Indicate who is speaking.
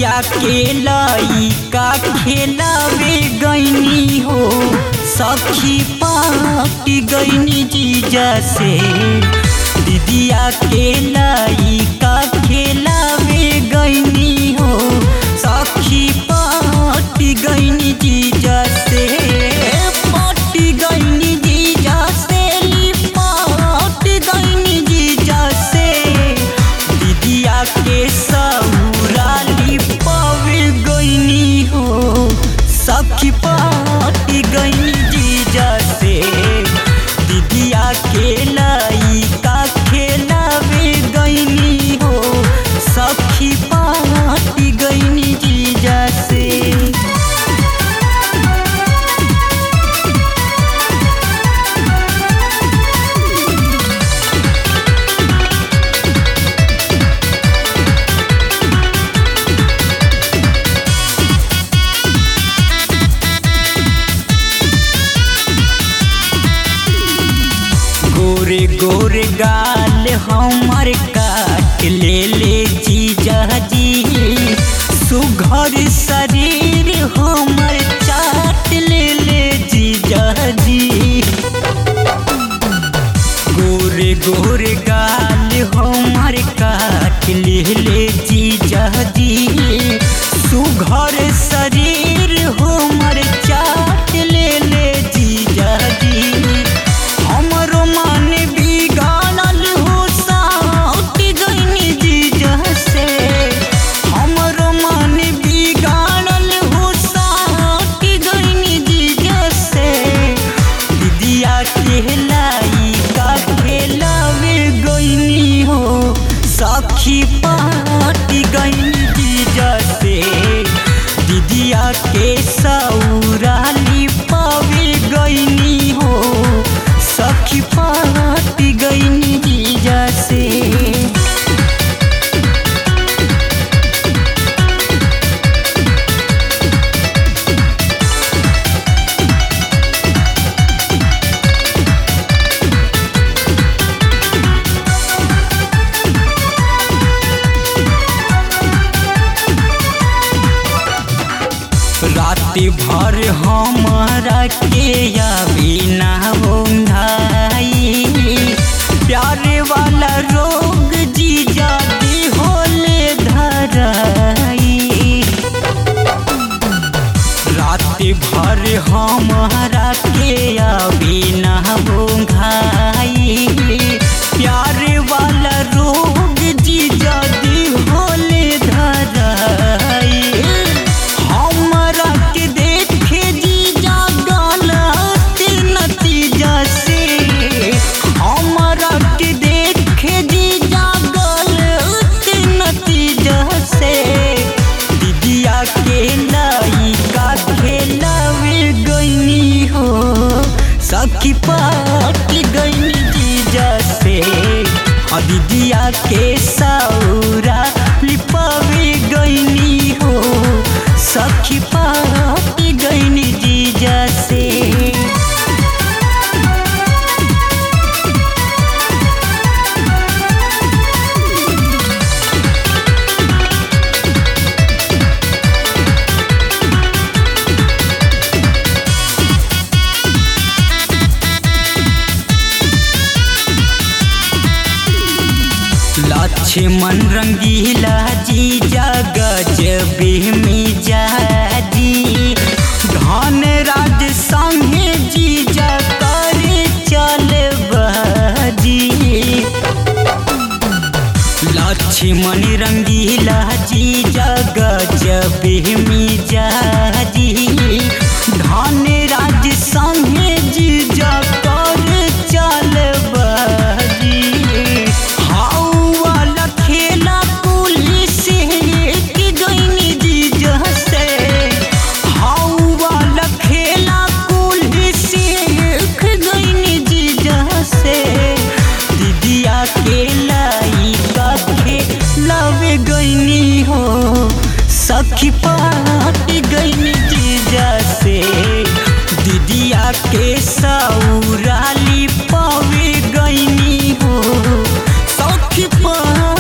Speaker 1: दीदिया के लइका खेलावे गईनी हो सखी पाटी गईनी जीजा से दीदिया के लइका खेलावे गईनी हो सखी पाटी गईनी जीजा से पाटी गईनी जीजा से पाटी गईनी जीजा से दीदिया के सौराली पावे गईनी हो सखी पाटी गईनी जीजा से दीदिया के लइका खेलावे गईनी हो सखी पाटी गईनी जीजा से गोरे गोरे गाल हमर काट ले ले जीजा जी सुघर शरीर हमर चाट ले ले जीजा जी गोरे गोरे गाल हमर काट ले ले जीजा जी सुघर शरीर हमर चाट ले ले जीजा जी हमरो मन बिगाड़ल हो साउट गईनी जीजा से हमरो मन बिगाड़ल हो साउट गईनी जीजा से दीदिया के लइका खेलावे गईनी हो सखी पाटी गईनी जीजा से दीदिया के सौराली पावे गईनी हो सखी पाटी गईनी जीजा से रात भर हमारा के आवे ना होंधाई प्यारे वाला रोग जी जाती होले धराई रात भर हमारा के आवे ना होंधाई प्यारे वाला रोग जी जाती होले धराई हमरा के देखे जीजा गलत नतीजा से हमरा के देखे जीजा गलत नतीजा से दीदिया के लइका खेलावे गईनी हो सखी पाटी गईनी जीजा से आ दीदिया के सौरा लिपावे गईनी हो सखी पाटी गईनी जीजा से लक्ष्मण रंगीला जी गजबे में जाजी धन राज संगे जी करे चल बाजी लक्ष्मण रंगीला जी गजबे में जाजी धन राज संगे जी करे चल बाजी हाउ वाला खेला पुलिस के गईनी जीजा से हाउ वाला खेला पुलिस के गईनी जीजा से दीदिया के लइका के लवे गईनी हो सखी पाटी गईनी जीजा से दीदिया के सौराली पावे गईनी हो सखी पा